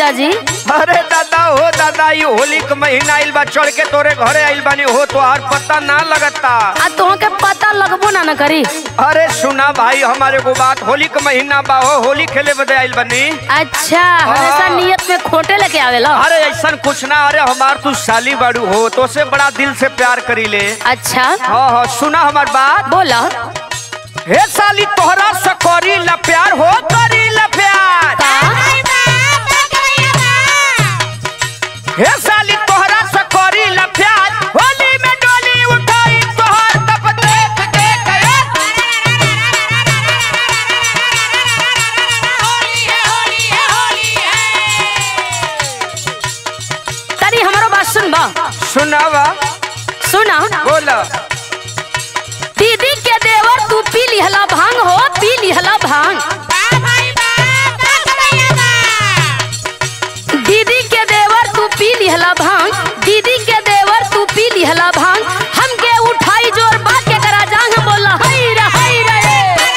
जीजा जी अरे दादा हो दादा ये होली के महीना आइल बा चढ़ के तोरे घरे आइल बानी हो तो आर पता ना लगता आ तोहके पता लगबो ना न करी अरे सुना भाई हमारे को बात होली के महीना बा हो होली खेले बदे आइल बनी अच्छा हमेशा नियत में खोटे लेके आवेला अरे ऐसा कुछ ना अरे हमार तू साली बाड़ू हो तो से बड़ा दिल से प्यार करी ले अच्छा हाँ हाँ सुना हमार बात बोला हे साली तोहरा से करी ला प्यार हो करी ला प्यार का हे साली तोहरा से करी ला प्यार होली में डोली उठाई तोहर तब देख देख तरी हमारो बात सुन बा सुनावा सुना बोला दीदी के देवर तू पी लिहला भांग हो पी लिहला भांग दीदी के देवर तू पी लिहला भांग दीदी के देवर तू पी लिहला भांग हमके उठाई जोर बात के करा जांग बोला हई रे हई रे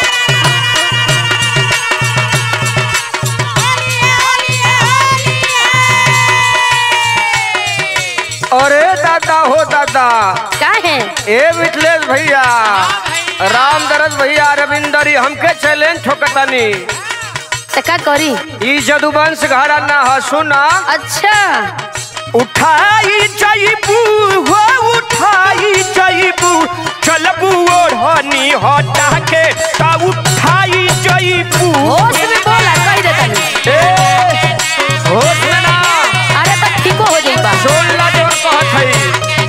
अरे दादा हो दादा काहे ए मिथिलेश भैया राम दरद भैया रविंदरी हमके चैलेंज ठोकतानी त का करी ई जदुवंश घरा ना ह सुना अच्छा उठाई जईबू हो उठाई जईबू चलबू ओढ़नी हटा के ता उठाई जईबू होश में बोला कह दे तनी ए होश में ना अरे तब ठीको हो जाइबा सुन ला जो कहत हई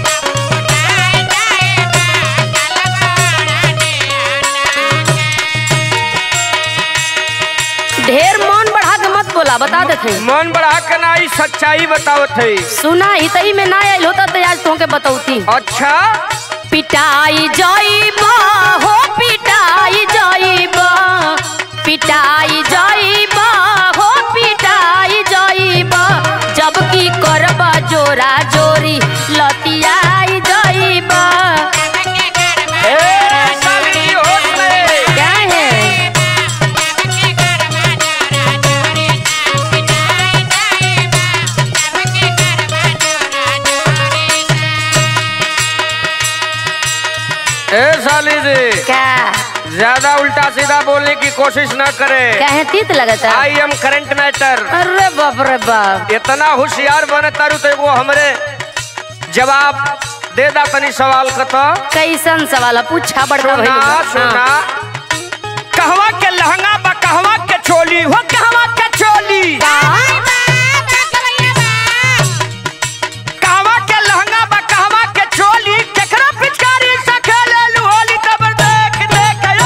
ढेर मन बढ़ा के मत बोला बता देते मन बढ़ा के ना ई सच्चाई बतावत हई सुना ही तई में ना आइल होता तो आज तुमके बतौती अच्छा पिटाई जाइबा हो पिटाई जाइबा पिटाई जाइबा हो पिटाई जाइबा जब की करबा जोरा जोरी लतियाई जाइबा ए साली होश में क्या है ए साली जी क्या ज्यादा उल्टा सीधा बोलने की कोशिश न करे क्या है तीत लगता आई एम करंट मैटर अरे बाप रे बाप इतना होशियार बने तारू तो वो हमरे जवाब दे दा तनी सवाल का तो कैसन सवाल है? पूछा बड़का सुना भाई सुना कहवा के लहंगा बा कहवा के चोली हो कहवा के चोली कहवा के लहंगा बा कहवा के चोली केकरा पिचकारी से खेले लू होली तब देख देख यो।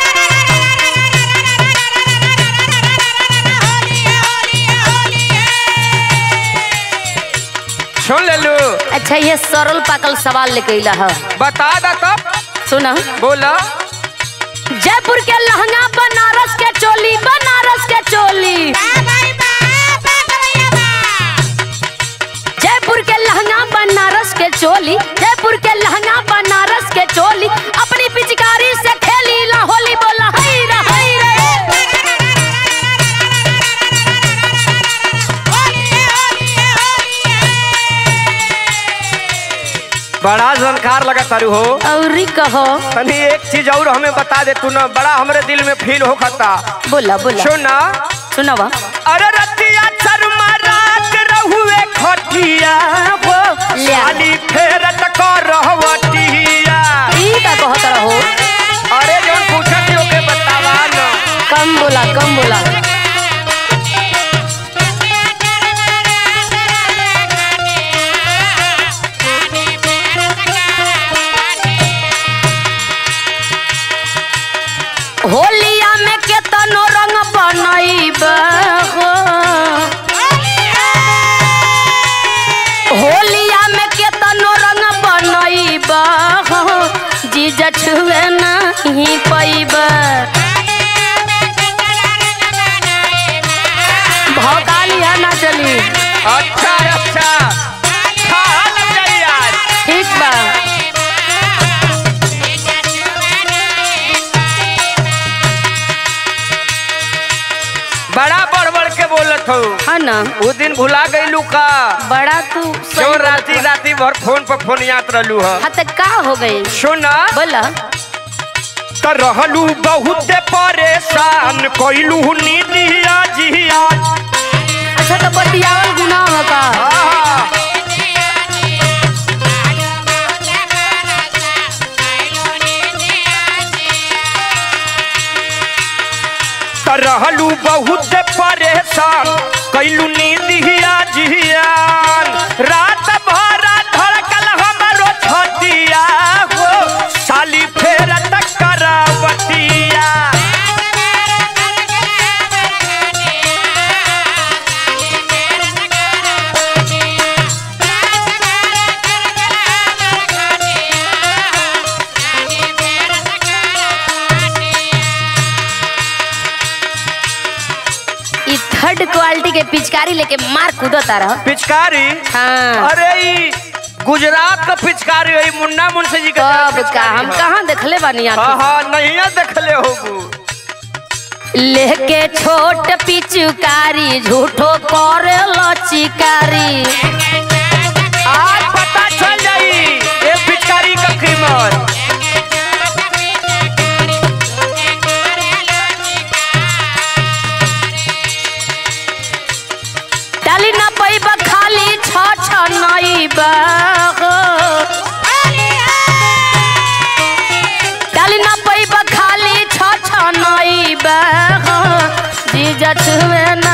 सुन ले लू अच्छा ये सरल पाकल सवाल लेके अइला है बता दा तब सुना बोला जयपुर के लहंगा बनारस के चोली बनारस के चोली जयपुर के लहंगा बनारस के चोली जयपुर के लहंगा बनारस के चोली अपनी पिचकारी से खेली ला होली बोला हई रे हई रे बड़ा जानकार लगा तारू हो औरी कहो तनी एक चीज और हमें बता दे तू ना बड़ा हमरे दिल में फील हो खाता बोला बोला सुना सुनावा अरे रतिया शर्मा रात रहुए खटिया वो ले आ। साली फेरत कर रहवटिया ई का कहत रहो अरे जौन पूछत ओके बतावा ना कम बोला कम बोला होलिया में केतनो रंग बनैबा हो होली ना वो दिन भुला गईलू का बड़ा तू सही जो बोलत राती बा। राती भर फोन पर फोन याद रहलू ह हाँ तो का हो गई सुना बोला त रहलू बहुत परेशान कइलू नींदिया जिया अच्छा तो बतियावल गुनाह हो का त रहलू बहुत परेशान कइलू नींदिया जियान रात भर धड़कल हमरो छतिया हो साली फेर टकरावतिया ई थर्ड क्वालिटी के पिचकारी लेके मार कूदता रह पिचकारी हाँ अरे ई गुजरात का पिचकारी है ई मुन्ना मुंशी जी का कब का हम कहाँ देखले बानी हाँ आंखी हाँ नहीं देखले होगू लेके छोट पिचकारी झूठो करे लचिकारी आज पता चल जाई ये पिचकारी का कीमत डाली ना पैबा खाली छ छ नईबा डाली ना पैबा खाली छ छ नईबा जीजा छुए न